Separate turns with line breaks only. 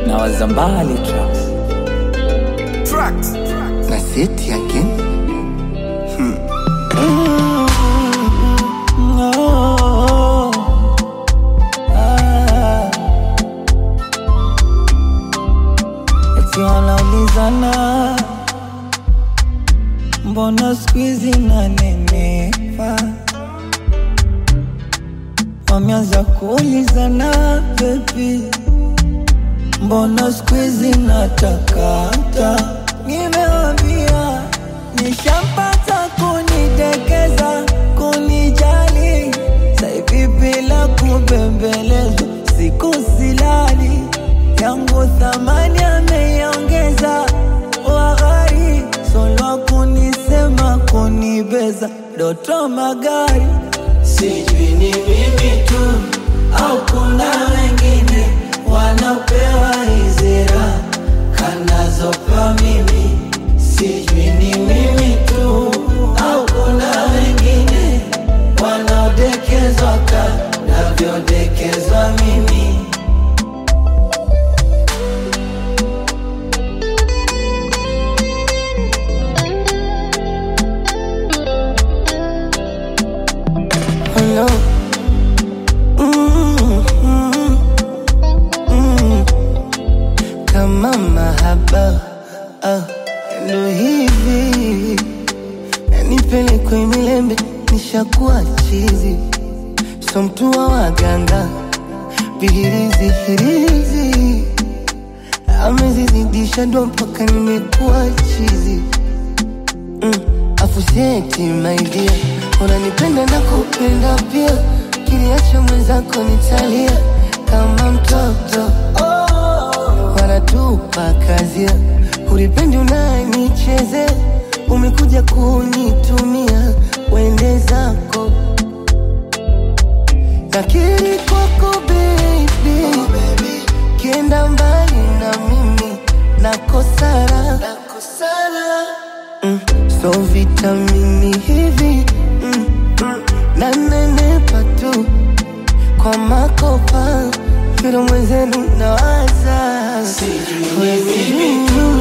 na wazambali tracks
Tracks.
na seti again
Oh, ah. Eti wanaulizana mbona skuizi nanenepa, wameanza kuulizana bebi, mbona skuizi natakata. Nimewambia nishampata kunidekeza, kunijali, saivi bila kubembelezwa, siku silali yangu thamani ameiongeza, waghari solwa kunisema kunibeza, doto magari sijui ni mimi tu au kuna wengine wanaopewa hizira kanazopa mimi, sijui ni mimi tu au kuna wengine wanaodekezwa kanavyodekezwa mimi.
Hello. Mm, mm, mm. Kama mahaba ah, ndo hivi nanipelekwe milembe nishakuwa chizi so mtu wa waganga vihirizi hirizi amezizidisha ndo mpaka nimekuwa chizi mm. Afuseti maidia, unanipenda na kupenda pia, kiliacha mwenzako nitalia kama mtoto wanatupa kazia, ulipendi unanichezea, umekuja kunitumia, wende zako nakiri kwako baby, kienda mbali na mimi nakosara, Mm, so vitamini hivi mm, mm, nanenepa tu kwa makopa vile mwenzenu nawaza
Sijui ni mimi
Mm,